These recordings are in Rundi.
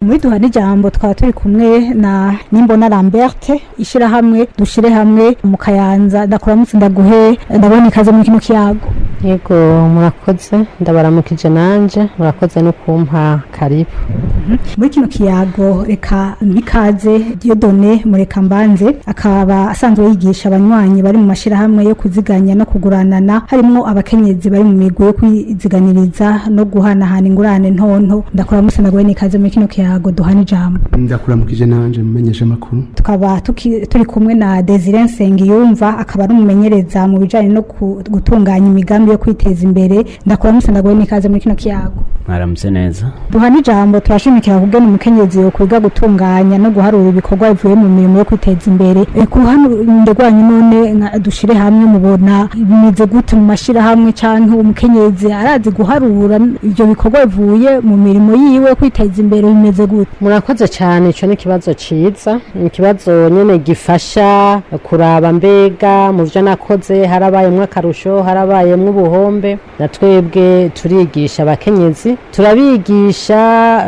muri duhana ijambo twaba turi kumwe na nimbona lamberte ishyirahamwe dushyire hamwe mu kayanza ndakuramutse ndaguhe ndabona ikaze muri kino kiyago yego murakoze ndabaramukije nanje murakoze no kumpa karibu muri kino kiyago reka mpikaze diodone mureka mbanze akaba asanzwe yigisha abanywanyi bari mu mashyirahamwe yo kuziganya no kuguranana harimo abakenyezi bari mu migwi yo kwiziganiriza no guhanahana ingurane ntonto ndakuramutse ndaguhe n'ikaze muri kino kiyago duhana ijambo ndakuramukije nanje mumenyesha amakuru tukaba tuki- turi kumwe na Desire Nsengiyumva akaba ari umumenyereza mu bijanye no ku- gutunganya imigambi yo kwiteza imbere ndakuramutse ndaguhe n'ikaze muri kino kiyago mwaramutse neza duhana ijambo turashimikira kugena umukenyezi yo kwiga gutunganya no guharura ibikorwa bivuye mu mirimo yo kwiteza imbere e, ku ruhande rwanyu none nka- dushire hamwe mubona bimeze gute mu mashirahamwe canke umukenyezi arazi guharura ivyo bikorwa bivuye mu mirimo yiwe yo kwiteza imbere bimeze gute murakoze cyane icyo ni ikibazo cyiza ni ikibazo nyine gifasha kuraba mbega mu byo nakoze harabayemo akarusho harabayemo ubuhombe na twebwe turigisha abakenyezi turabigisha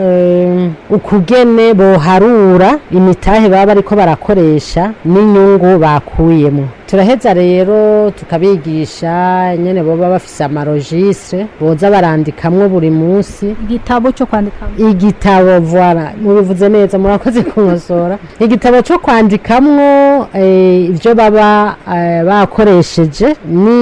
eh, ukugene boharura imitahe baba bariko barakoresha n'inyungu bakuyemo turaheza rero tukabigisha nyene boba bafise amarojistre boza barandikamwo buri munsi igitabo cyo kwandika igitabo voila mubivuze neza murakoze kunkosora igitabo cyo kwandikamwo eh, ibyo baba eh, bakoresheje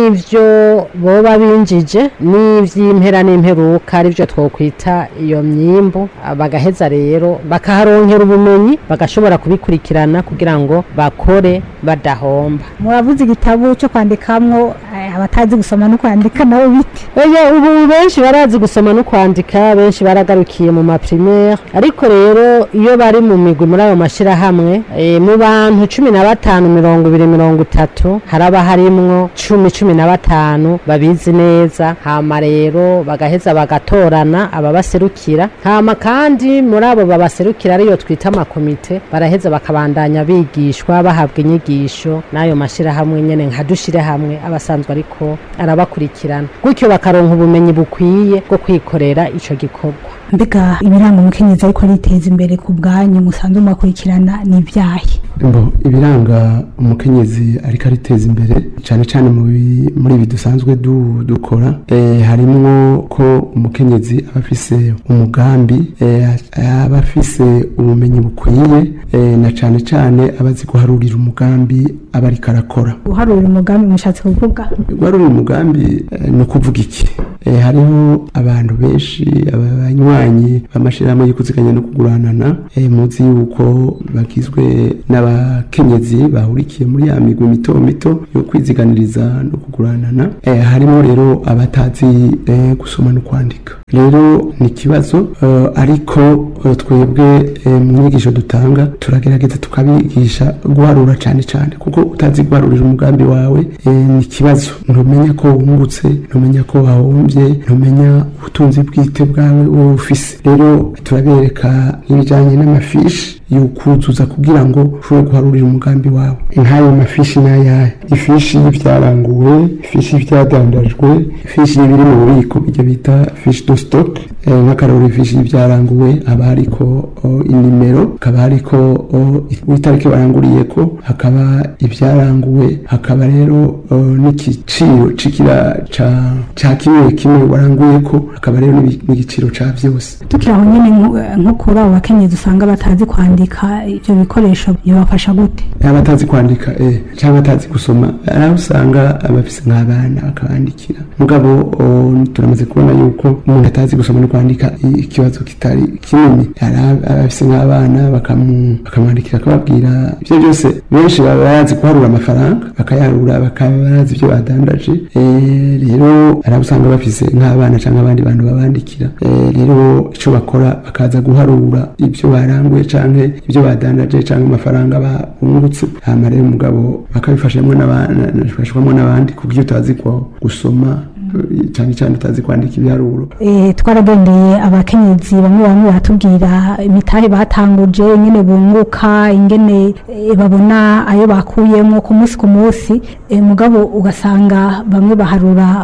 n'ibyo boba binjije n'ivy'impera n'imperuka aribyo twokwita iyo myimbu Ah, bagaheza rero bakaharonkera ubumenyi bagashobora kubikurikirana kugira ngo bakore badahomba muravuze igitabo cyo kwandikamwo eh, abatazi gusoma no kwandika nabo bite Oya ubu benshi barazi gusoma no kwandika benshi baragarukiye mu maprimaire ariko rero iyo bari mu migwi muri ayo mashirahamwe e, mu bantu cumi na batanu mirongo ibiri mirongo itatu haraba harimwo cumi cumi na batanu babizi neza hama rero bagaheza bagatorana ababaserukira hama kandi muri abo babaserukira ariyo twita amakomite baraheza bakabandanya bigishwa bahabwa inyigisho n'ayo mashirahamwe nyene nka dushire hamwe abasanzwe ariko arabakurikirana gutyo bakaronka ubumenyi bukwiye bwo kwikorera ico gikorwa mbega ibiranga umukenyezi ariko ariteza imbere ku bwanyu musanzwe mubakurikirana ni ibyahe mbo ibiranga umukenyezi ariko ariteza imbere cyane cyane mu bi- muri ibi dusanzwe du- dukora eh, harimwo ko umukenyezi aba afise umugambi eh, aba afise ubumenyi bukwiye eh, na cyane cyane aba azi guharurira umugambi aba ariko arakora guharura umugambi mushatse kuvuga guharura umugambi eh, ni ukuvuga iki Eh, hariho abantu benshi aba- abanywanyi b'amashyirahamwe yo kuziganya no kuguranana eh, muzi yuko bagizwe n'abakenyezi bahurikiye muri ya migwi mito mito yo kwiziganiriza no kuguranana Eh, harimo rero abatazi eh, gusoma no kwandika rero ni ikibazo eh, ariko eh, twebwe eh, mu nyigisho dutanga turagerageza tukabigisha guharura cyane cyane kuko utazi guharurira umugambi wawe eh, ni ikibazo ntumenya ko wungutse ntumenya ko wahombye ntumenya ubutunzi bwite bwawe wowe ufise rero turabereka nk'ibijyanye n'amafishi yukuzuza kugira ngo ushobore guharurira umugambi wawe nk'ayo mafishi ni ayahe ifishi y'ibyaranguwe ifishi y'ibyadandajwe ifishi y'ibiri mu bubiko ibyo bita fishi do stock eh, nk'akararo ifishi y'ibyaranguwe haba hariko o, inimero hakaba hariko o, itariki baranguriyeko hakaba ibyaranguwe hakaba rero o, n'igiciro c'ikira ca ca kimwe kimwe waranguyeko hakaba rero n'ibi- n'igiciro ca vyose tukiri aho nyine nko- nko kuri abo bakenyezi usanga batazi kwandika ibyo bikoresho bibafasha gute abatazi kwandika eh, cyangwa batazi gusoma hari aho usanga abafise nk'abana bakabandikira mugabo o, turamaze kubona yuko umuntu atazi gusoma no kwandika i- ikibazo kitari kinini hari ab- abafise nk'abana bakamu- bakamwandikira akababwira ibyo byose benshi baba bazi guharura amafaranga bakayaharura bakaba bazi ibyo badandaje eh, rero hari aho usanga bafise nk'abana cyangwa abandi bantu babandikira Eh, rero icyo bakora bakaza guharura ibyo baranguye cyangwa ibyo badandaje cyangwa amafaranga bungutse hama rero umugabo bakabifashamo n'abandi n'abandi ku buryo utazi ko gusoma eh, cyane cyane utazi kwandika ibiharuro Eh, twaragendeye abakenyezi bamwe bamwe baratubwira imitahe batanguje ingene bunguka ingene eh, babona ayo bakuyemo ku munsi ku munsi eh, mugabo ugasanga bamwe baharura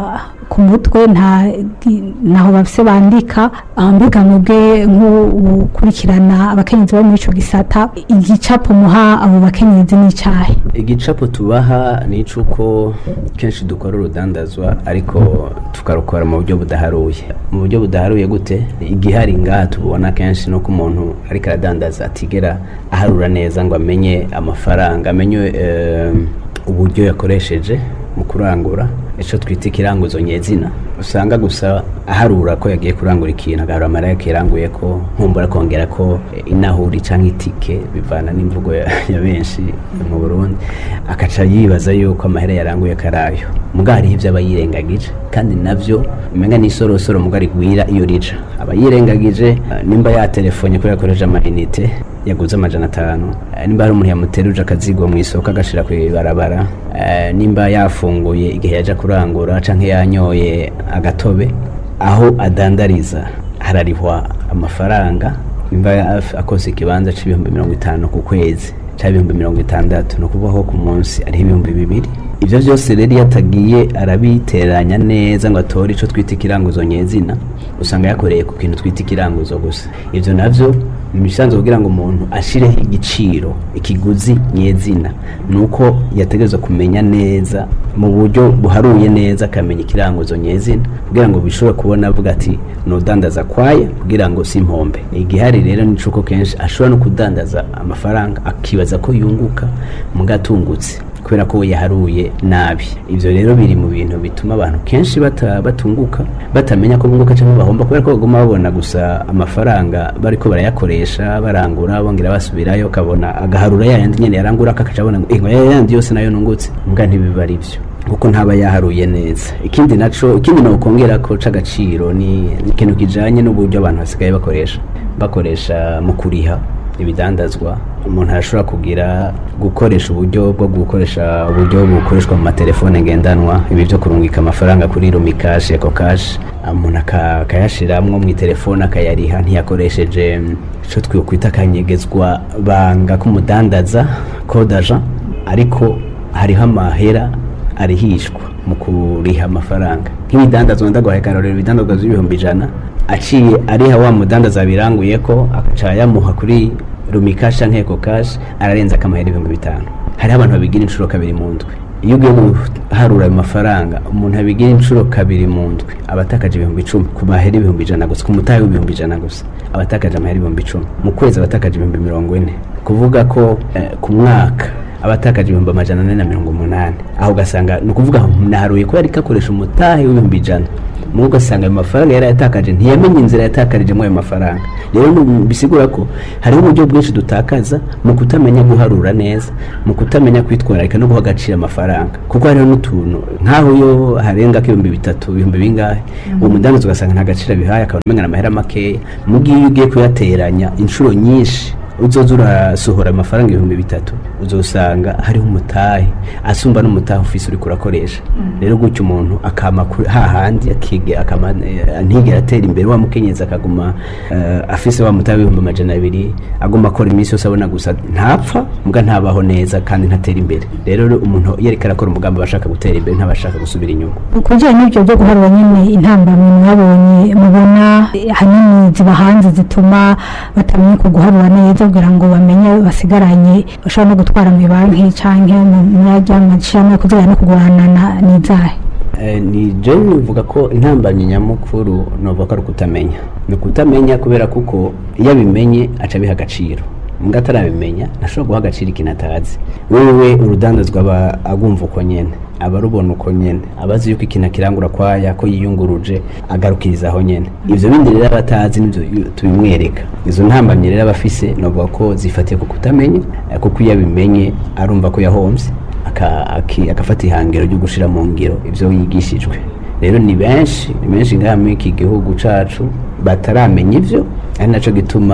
ku mutwe nta ntaho bafise bandika aho mbega mwebwe nk'ukurikirana abakenyezi bo muri ico gisata igicapo muha abo bakenyezi n'icahe igicapo tubaha ni icuko kenshi dukora urudandazwa ariko tukarukora mu buryo budaharuye mu buryo budaharuye gute igihari ngaha tubona kenshi no ku muntu ariko aradandaza atigera aharura neza ngo amenye amafaranga amenye eh, uburyo yakoresheje mu kurangura icyo twita ikiranguzo nyezina usanga gusa aharura ko yagiye kurangura ikintu agaharura amara yakiranguye ko nkumbura akongera ko eh, inahuri cyangwa itike bivana n'imvugo ya, ya benshi mu Burundi akaca yibaza yuko amahera yaranguye karayo muga hariho ibyo aba yirengagije kandi navyo umenga n'isorosoro muga rigwira iyo rija aba yirengagije eh, nimba yatelefonye ko yakoresheje amayinite yaguze amajana atanu Eh, nimba hari umuntu yamuteruje akazigo mu isoko agashira ku ibarabara eh, nimba yafunguye igihe yaja kurangura canke yanyoye agatobe aho adandariza hararihwa amafaranga nimba af- akoze ikibanza c'ibihumbi mirongo itanu ku kwezi cyangwa ibihumbi mirongo itandatu ni ukuvuga ko ku munsi ariho ibihumbi bibiri ibyo byose rero iyo atagiye arabiteranya neza ngo atore icyo twita ikiranguzo nyezina usanga yakoreye ku kintu twita ikiranguzo gusa ibyo nabyo ni ibisanzwe kugira ngo umuntu ashireho igiciro ikiguzi nyezina ni uko yategereza kumenya neza mu buryo buharuye neza akamenya ikiranguzo nyezina kugira ngo bishobore kubona avuga ati nudandaza kwaya kugira ngo si impombe igihari rero ni uko kenshi ashobora no kudandaza amafaranga akibaza ko yunguka mugatungutse kubera ko we yaharuye nabi ibyo rero biri mu bintu bituma abantu kenshi bata- batunguka batamenya ko bunguka cyangwa bahomba kubera ko baguma babona gusa amafaranga bariko barayakoresha barangura bongera basubirayo kabona agaharura yayandi nyene yarangura kakaca abona ngo ingo yayandi yose nayo nungutse mbwa ntibiba ari byo kuko ntaba yaharuye neza ikindi naco ikindi nokongera ko c'agaciro ni ni ikintu kijanye n'uburyo abantu basigaye bakoresha bakoresha mu kuriha ibidandazwa umuntu arashobora kugira gukoresha uburyo bwo gukoresha uburyo bukoreshwa mu matelefone ngendanwa ibi byo kurungika amafaranga kuri rumikashi eko kashi umuntu aka- akayashiramwo mu telefone akayariha ntiyakoresheje icyo twikwita akanyegezwa banga k'umudandaza kodaja ariko hariho amahera arihishwa mu kuriha amafaranga nk'ibidandazwa ndaguhaye akarorero ibidandazwa by'ibihumbi ijana aciye ariha wa mudandaza biranguye ko agaca yamuha kuri rumikashi canke eko kashi ararenza akamahera ibihumbi bitanu hariho abantu babigira inshuro kabiri mu ndwi iyo ugiye guharura ayo mafaranga umuntu abigira inshuro kabiri mu ndwi aba atakaje ibihumbi icumi ku mahera ibihumbi ijana gusa ku mutahe w'ibihumbi ijana gusa aba atakaje amahera ibihumbi icumi mu kwezi aba atakaje ibihumbi mirongo ine kuvuga ko eh, ku mwaka aba atakaje ibihumbi amajana ane na mirongo umunani aho ugasanga ni ukuvuga ngo naharuye ko yari akoresha umutahe w'ibihumbi ijana mu ugasanga ayo mafaranga yari yatakaje ntiyamenye inzira yatakarijemo ayo mafaranga rero ni- bisigura ko hariho uburyo bwinshi dutakaza mu kutamenya guharura neza mu kutamenya kwitwararika no guha agaciro amafaranga kuko hariho n'utuntu nk'aho iyo harenga ko ibihumbi bitatu ibihumbi bingahe uwo mudandaza ugasanga nta gaciro abihaye akaba amenya amahera makeya mu gihe iyo ugiye kuyateranya inshuro nyinshi uzoza urasohora amafaranga ibihumbi bitatu uzosanga hariho umutahe asumba n'umutahe ufise uriko urakoresha rero gutyo umuntu akama kuri- hahandi akige akama eh, ntigera atera imbere wa mukenyezi akaguma eh, afise wa mutahe w'ibihumbi amajana abiri aguma akora iminsi yose abona gusa ntapfa mbwa ntabaho neza kandi ntatera imbere rero umuntu iyo ariko arakora umugambi aba ashaka gutera imbere ntaba ashaka gusubira inyuma ku bijyanye n'ibyo byo guharura nyine intambamyi mwabonye mubona eh, ahanini ziba hanze zituma batamenya uko guharura neza kugira ngo bamenye basigaranye bashobora no gutwara mu banki cyangwa mu myanya amashyirahamwe kugira no kuguranana n'izahe Eh, ni je nivuga ko intambamyi nyamukuru novuga ko ari ukutamenya ni ukutamenya kubera kuko iyo abimenye aca abiha agaciro mbwa atarabimenya ntashobora guha agaciro ikintu atazi wewe urudandazwa aba agumva uko nyene aba arubona uko nyene aba azi yuko ikintu akirangura kwaya ko yiyunguruje agarukiriza aho nyene ivyo bindi rero aba atazi nivyo yu- tubimwereka izo ntambamyi rero aba afise novuga ko zifatiye ku kutamenya eh, kuko iyo abimenye arumva ko yahomvye aka- aki- agafata ihangiro ryo gushira mu ngiro ivyo yigishijwe rero ni benshi ni benshi ngaha muri iki gihugu cacu bataramenya ivyo ari naco gituma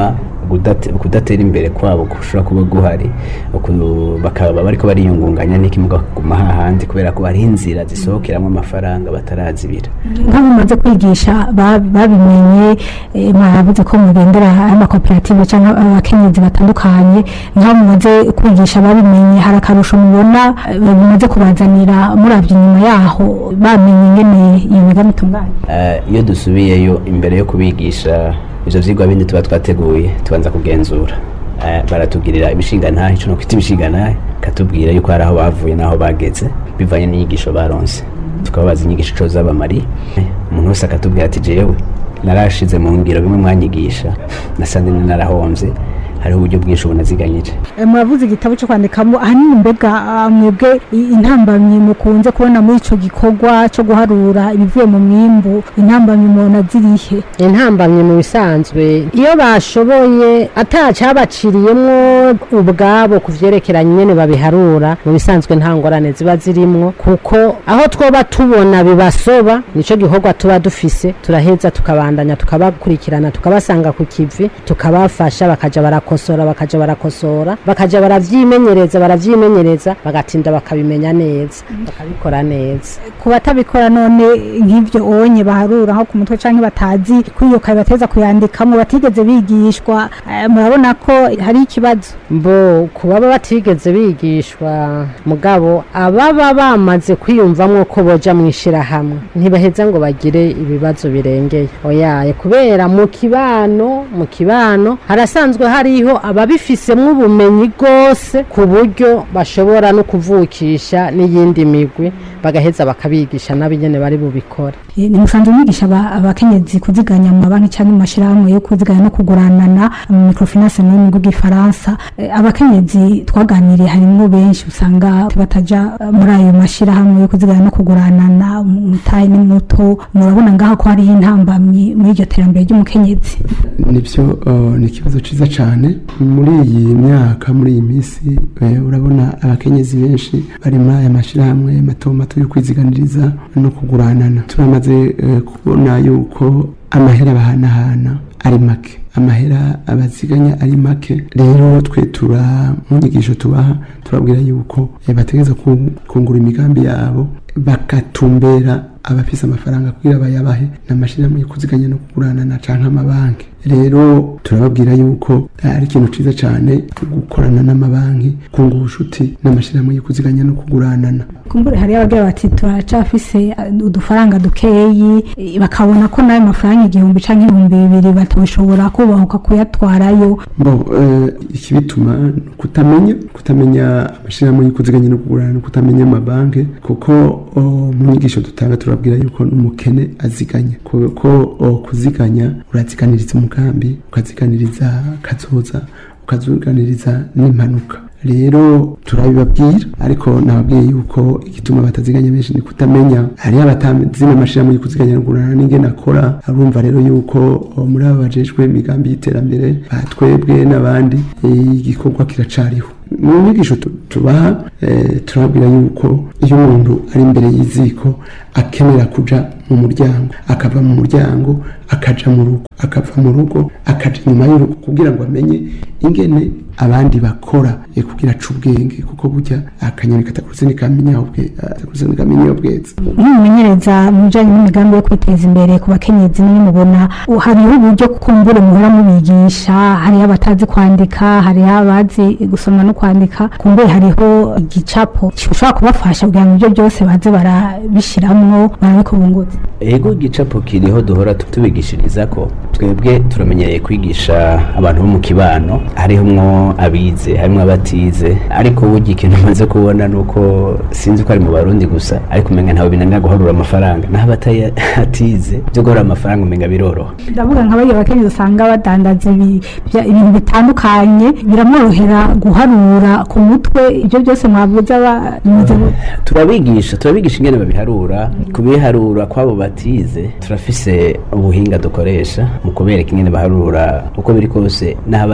kudate- kudatera imbere kwabo gushobora kuba guhari uku- bakaba bariko bariyungunganya n'ikimuga kuguma hahandi kubera ko hariho inzira zisohokeramo amafaranga batarazibira nk'abo mumaze kwigisha ba- babimenye eh, mwavuze ko mugendera amakoperative cyangwa abakenyezi batandukanye nk'abo mumaze kwigisha babimenye hari akarusho mubona eh, bimaze kubazanira murabye inyuma yaho bamenye ingene iyo migambi itunganya Eh, iyo dusubiyeyo imbere yo kubigisha ivyo vyigwa bindi tuba twateguye tubanza kugenzura Eh, baratugirira ibishingantahe ico nokwita ibishingantahe katubwira yuko hari aho bavuye n'aho bageze bivanye n'inyigisho baronse tukababaza inyigisho ico zabamariye umuntu wese akatubwira ati jewe narashize mu ngiro bimwe mwanyigisha nasanze narahomvye hariho uburyo bwinshi ubu naziganyije Eh, muravuze igitabo cyo kwandikamo ahanini mbega ah, mwebwe i- intambamyi mukunze kubona muri ico gikorwa cyo guharura ibivuye mu mwimbu intambamyi mubona zirihe intambamye mu bisanzwe iyo bashoboye atacabaciriyemwo ubwabo ku vyerekeranye nyene babiharura mu bisanzwe nta ngorane ziba zirimwo kuko aho twoba tubona bibasoba nico gikorwa tuba dufise turaheza tukabandanya tukabakurikirana tukabasanga ku kivi tukabafasha bakaja barakosora bakaja barakosora bakaja baravyimenyereza baravyimenyereza bagatinda bakabimenya neza bakabikora neza ku batabikora none nk'ibyo onye baharura nko ku mutwe canke batazi kwiyoka bateza kuyandikamo batigeze bigishwa eh, murabona ko hari ikibazo mbo ku baba batigeze bigishwa mugabo ababa bamaze kwiyumvamwo ko boja mu ishirahamwe ntibaheza ngo bagire ibibazo birengeye oyaye kubera mu kibano mu kibano harasanzwe hariho ababifisemwo ubumenyi bwose ku buryo bashobora no kuvukisha n'iyindi migwi bagaheza bakabigisha n'abinyene bari bubikora Eh, ni musanzwe mwigisha aba- abakenyezi kuziganya mu mabanki cyangwa mu mashirahamwe yo kuziganya no kuguranana mu microfinance mu rurimi rw'igifaransa Eh, abakenyezi twaganiriye harimwo benshi usanga bataja eh, muri ayo mashirahamwe yo kuziganya no kuguranana umutahe ni muto murabona ngaho ko hariho intambamyi muri iryo terambere ry'umukenyezi nibyo uh, ni ikibazo cyiza cyane muri iyi myaka muri iyi minsi eh, urabona abakenyezi benshi bari muri aya mashyirahamwe mato mato yo kwiziganiriza no kuguranana turamaze eh, kubona yuko amahera bahanahana ari make amahera abaziganya ari make rero twe tura mu nyigisho tubaha turabwira yuko eh, bategereza ku- kungura imigambi yabo bagatumbera abafise amafaranga kugira bayabahe n'amashyirahamwe yo kuziganya no kuguranana canke amabanki rero turababwira yuko ari ikintu ciza cane gukorana n'amabanki kunga ubushuti n'amashyirahamwe yo kuziganya no kuguranana kumbure hariyo abagira bati turacafise eh, udufaranga dukeyi eh, bakabona ko nayo mafaranga igihumbi canke ibihumbi bibiri batoshobora kubahuka kuyatwarayo bo eh, ikibituma ni ukutamenya kutamenya amashyirahamwe yo kuziganya no kuguranana kutamenya amabanki kuko o, mu nyigisho dutanga turabwira yuko n'umukene aziganya kuko o, kuziganya uraziganiriza umugambi ukaziganiriza kazoza ukaziganiriza n'impanuka rero turabibabwira ariko nababwiye yuko igituma bataziganya benshi ni kutamenya hariho abatazi n'amashyirahamwe yo kuziganya no kuguranana n'ingene akora arumva rero yuko o, muri aba bajejwe imigambi y'iterambere batwebwe n'abandi eh, igikorwa kiracariho mu nyigisho tu- tubaha eh, turababwira yuko iyo umuntu ari imbere y'iziko akenera kuja mu muryango akava mu muryango akaja mu rugo akava mu rugo akaja inyuma y'urugo kugira ngo amenye ingene abandi bakora eh, kugira aca ubwenge kuko burya akanyoni katakuze nikamenya ubwe katakuze nikamenya iyo bweze nk'umumenyereza mu bijanye n'imigambi yo kwiteza imbere ku bakenyezi niyo mubona u- hariho uburyo kumbure muhora mubigisha hariho abatazi kwandika hariho abazi gusoma no kwandika kumbure hariho igicapo gishobora kubafasha kugira ngo ibyo byose baze barabishiramwo barabikubunguza ego igicapo kiriho duhora tubigishiriza ko twebwe turamenyereye kwigisha abantu bo mu kibano harimo abize harimo abatize ariko burya ikintu umaze kubona ni uko sinzi ko ari mu barundi gusa ariko umenga ntawe binanira guharura amafaranga naho abatatize byo guharura amafaranga umenga biroroha ndavuga nka bariya bakenyezi usanga badandaza ibi- bya- ibintu bitandukanye biramworohera guharura ku mutwe ibyo byose mwavuze aba bimeze gute? turabigisha turabigisha ingene babiharura kubiharura kwabo batize turafise ubuhinga dukoresha mu kubereka ingene baharura uko biri kose n'aho batize akaba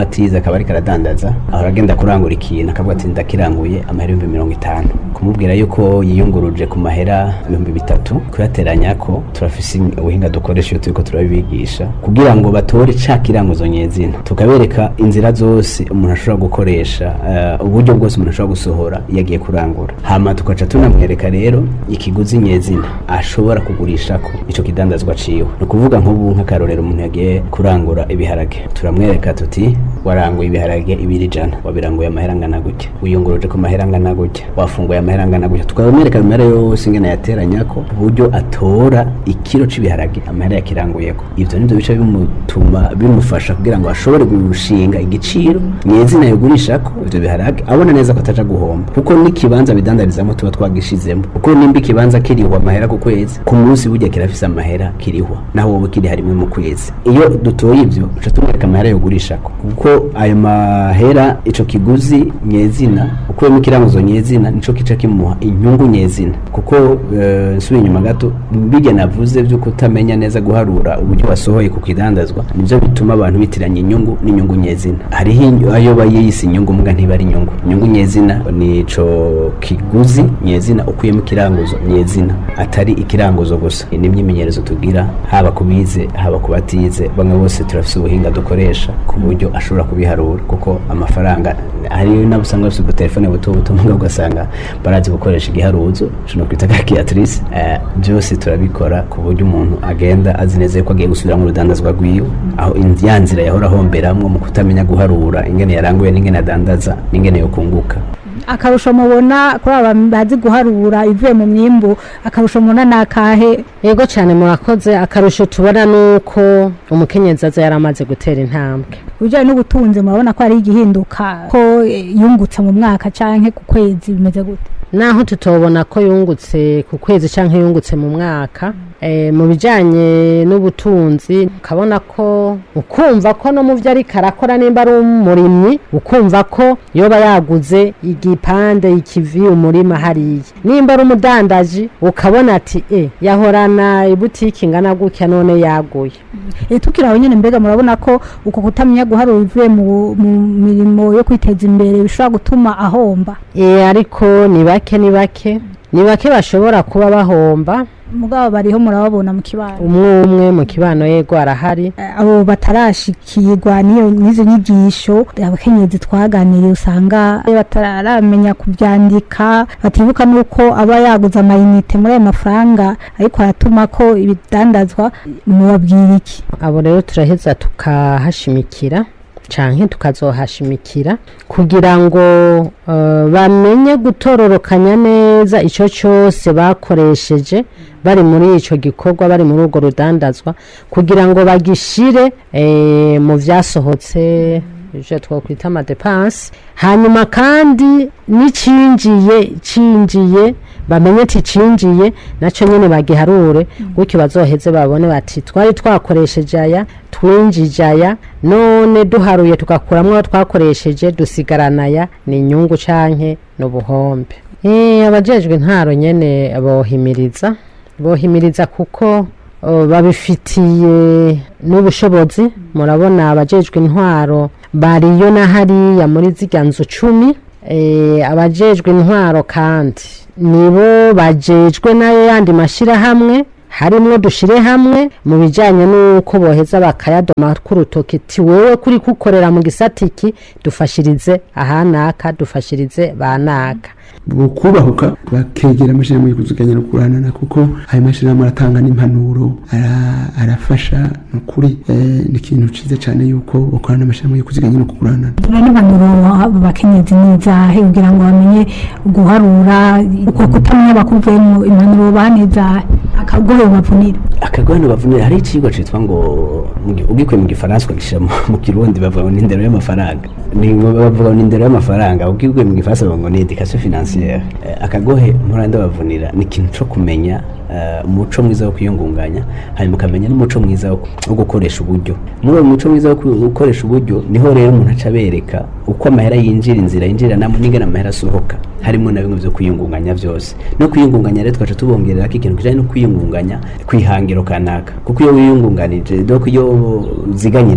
akaba ariko aradandaza ahora agenda kurangura ikintu akavuga ati ndakiranguye amahera ibihumbi mirongo itanu kumubwira yuko yiyunguruje ku mahera ibihumbi bitatu kuyateranya ko turafise ubuhinga dukoresha iyo turiko turabibigisha kugira ngo batore ca kiranguzo nyezina tukabereka inzira zose umuntu ashobora gukoresha eh, uburyo bwose umuntu ashobora gusohora iyo agiye kurangura hama tukaca tunamwereka rero ikiguzi nyezina ashobora kugurishako ico kidandazwa ciwe ni ukuvuga nk'ubu nk'akarorero umuntu yagiye kurangura ibiharage turamwereka tuti waranguye ibiharage ibiri ijana wabiranguye amahera angana gutya wiyunguruje ku mahera angana gutya wafunguye amahera angana gutya tukamwereka amahera yose ingene yateranyako uburyo atora ikiro c'ibiharage amahera yakiranguyeko ivyo nivyo bica bimutuma bimufasha kugira ngo ashobore gushinga igiciro nyezina yogurishako ivyo biharage abona neza ko ataja guhomba kuko n'ikibanza bidandarizamo tuba twagishizemo kuko nimba ikibanza kirihwa amahera ku kwezi ku munsi burya kirafise amahera kirihwa naho wowe kiri harimwe mu kwezi iyo dutoye ivyo tuca tumwereka amahera yogurishako kuko ayo mahera ico kiguzi nyezina ukuyemo ikiranguzo nyezina nico kica kimuha inyungu nyezina kuko eh, nsubiye inyuma gato bijya navuze vyo kutamenya neza guharura uburyo wasohoye ku kidandazwa nivyo bituma abantu bitiranya inyungu n'inyungu nyezina hariho inyu- ayo bayise inyungu muga ntiba ari inyungu inyungu nyezina nico kiguzi nyezina ukuyemo ikiranguzo nyezina atari ikiranguzo gusa ni imyimenyerezo tugira haba ku bize haba ku batize bamwe bose turafise ubuhinga dukoresha ku buryo ashobora kubiharura kuko amafaranga hari nabo usanga bafite udutelefone buto buto muga ugasanga barazi gukoresha igiharuzo shino kwita calculatrice eh, byose turabikora ku buryo umuntu agenda azi neza yuko agiye gusubira mu rudandazwa rwiwe aho in- ya nzira yahora ahomberamwo mu kutamenya guharura ingene yaranguye n'ingene adandaza n'ingene yokunguka akarusho mubona kuri aba bazi guharura ivuye mu myimbu akarusho mubona ni akahe yego cyane murakoze akarusho tubona ni uko umukenyezi aza yaramaze gutera intambwe ibijyanye n'ubutunzi murabona ko hari igihinduka ko eh, yungutse mu mwaka canke ku kwezi bimeze gute naho tutobona ko yungutse ku kwezi cyangwa yungutse mu mwaka eh, mu bijyanye n'ubutunzi ukabona ko ukumva ko no mu byo ariko arakora nimba ari umurimyi ukumva ko yoba yaguze igipande ikivi umurima hariya nimba ari umudandaji ukabona ati e yahorana ibutiki ingana gutya none yaguye Eh, tukiri aho nyene mbega murabona ko uko kutamenya guharura ivuye mu mu mirimo yo kwiteza imbere bishobora gutuma ahomba e, ariko ni bake ni bake ni bake bashobora kuba bahomba mugabo bariho murababona mu kibano umwe umwe mu kibano yego arahari Eh, abo batarashikirwa n'iyo n'izo nyigisho abakenyezi twaganiriye usanga bataramenya kubyandika batibuka n'uko aba yaguze amayinite muri ayo mafaranga ariko aratuma ko ibidandazwa mubabwira iki abo rero turaheza tukahashimikira canke tukazohashimikira kugira ngo eh, bamenye gutororokanya neza ico cyose bakoresheje bari muri ico gikorwa bari muri urwo rudandazwa kugira ngo bagishire eh, mu vyasohotse ivyo twokwita amadepanse hanyuma kandi n'icinjiye cinjiye bamenye ati cinjiye naco nyene bagiharure gutyo bazoheze babone bati twari twakoresheje aya twinjije aya none duharuye tugakuramwo ayo twakoresheje dusigarana aya ni inyungu canke n'ubuhombe Eh, abajejwe intaro nyene bohimiriza bohimiriza kuko o, babifitiye n'ubushobozi murabona abajejwe intwaro bariyo na hariya muri zirya nzu cumi eh, abajejwe intwaro kandi nibo bajejwe nayo yandi mashyirahamwe harimwo dushire hamwe mu bijyanye n'uko boheza bakayadoma k'urutoki ti wowe kuri kukorera mu gisatiki dufashirize ahanaka dufashirize banaka bukubahuka bakegera amashyirahamwe yo kuziganya no kuranana kuko ayo mashyirahamwe aratanga n'impanuro ara- arafasha ni ukuri eh, ni ikintu cyiza cyane yuko bakorana n'amashyirahamwe yo kuziganya no kuranana n'impanuro abo bakenyezi n'izahe kugira ngo bamenye guharura uko kutamenya bakuvuyemo impanuro banezahe akagohe bavunira akagwano bavunira hari icigwa citwa ngo mu gi- ugikuye mu gifaransa ukagishyira mu- mu kirundi bavuga ngo ni indero y'amafaranga ni ngo bavuga ngo ni indero y'amafaranga ugikuye mu gifaransa bavuga ngo ni education financière Eh, akagohe mpora bavunira ni ikintu co kumenya eh, umuco mwiza wo kwiyungunganya hanyuma ukamenya n'umuco mwiza wo ku- wo gukoresha uburyo muri uwo muco mwiza wo ku- gukoresha uburyo niho rero umuntu aca abereka uko amahera yinjira inzira yinjiranamo n'ingana amahera asohoka harimo na bimwe byo kwiyungunganya byose no kwiyungunganya rero twaca tubongerera ko ikintu kijanye no kwiyungunganya kwihangiro kanaka kuko iyo wiyungunganije doko iyo uziganyije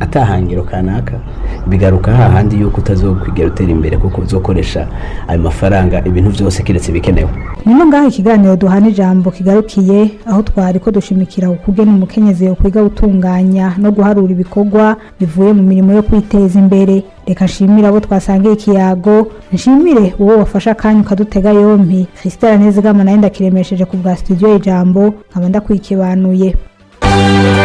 atahangiro kanaka bigaruka hahandi yuko utazokwigera utera imbere kuko uzokoresha ayo mafaranga ibintu byose kiretse bikenewe nino ngaho ikiganiro duhana ijambo kigarukiye aho twari ko dushimikira ukugena umukenyezi yo kwiga gutunganya no guharura ibikorwa bivuye mu mirimo yo kwiteza imbere reka nshimire abo twasangiye ikiyago nshimire uwo wafashe akanya ukadutega yompi christelle nezigama nayo ndakiremesheje ku bwa studio ijambo nkaba ndakwikibanuye